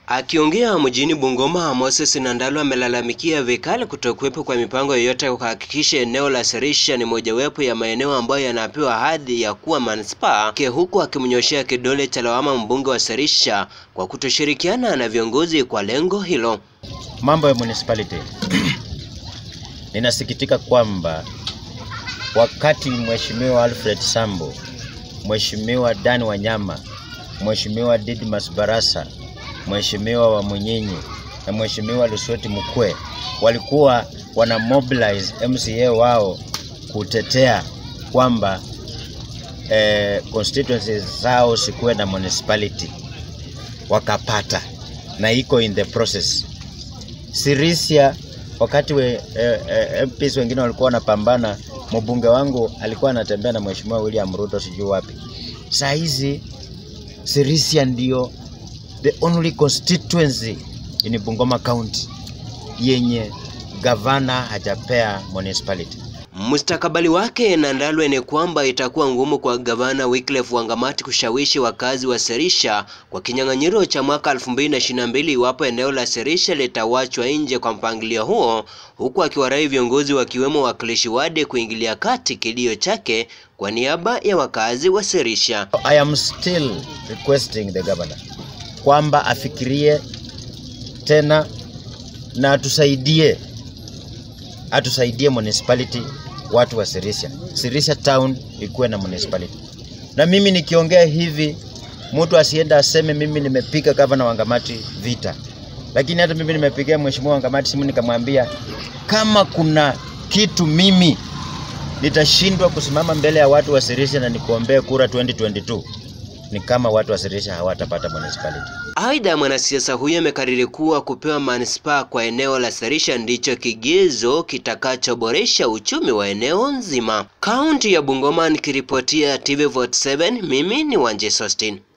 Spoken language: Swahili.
Akiongea mjini Bungoma, Moses Nandalo amelalamikia vikali kutokuwepo kwa mipango yoyote ya kuhakikisha eneo la Serisha ni mojawapo ya maeneo ambayo yanapewa hadhi ya kuwa manispaa, huku akimnyoshea kidole cha lawama mbunge wa Serisha kwa kutoshirikiana na viongozi kwa lengo hilo. Mambo ya municipality ninasikitika kwamba wakati Mheshimiwa Alfred Sambo, Mheshimiwa Dan Wanyama, Mheshimiwa Didmas Barasa, Mheshimiwa wa Munyinyi na Mheshimiwa Lusweti Mukwe walikuwa wana mobilize MCA wao kutetea kwamba eh, constituencies zao sikuwe na municipality, wakapata na iko in the process. Sirisia wakati we, eh, eh, MPs wengine walikuwa wanapambana, mbunge wangu alikuwa anatembea na Mheshimiwa William Ruto sijui wapi. Saa hizi Sirisia ndio the only constituency in Bungoma County yenye gavana hajapea municipality. Mustakabali wake Nandalwe ni kwamba itakuwa ngumu kwa gavana Wycliffe Wangamati kushawishi wakazi wa Serisha kwa kinyang'anyiro cha mwaka 2022 iwapo eneo la Serisha litawachwa nje kwa mpangilio huo, huku akiwarai viongozi wakiwemo wakilishi wade kuingilia kati kilio chake kwa niaba ya wakazi wa Serisha. I am still requesting the governor kwamba afikirie tena na atusaidie atusaidie municipality watu wa Sirisia. Sirisia town ikuwe na municipality. Na mimi nikiongea hivi, mtu asienda aseme mimi nimepiga gavana Wangamati vita, lakini hata mimi nimepigia mheshimiwa Wangamati simu nikamwambia kama kuna kitu mimi nitashindwa kusimama mbele ya watu wa Sirisia na nikuombee kura 2022 ni kama watu wa Sirisia hawatapata municipality. Aidha, mwanasiasa huyo amekariri kuwa kupewa manispaa kwa eneo la Serisha ndicho kigezo kitakachoboresha uchumi wa eneo nzima. Kaunti ya Bungoma, nikiripotia TV Vote 7, mimi ni Wanje Sostin.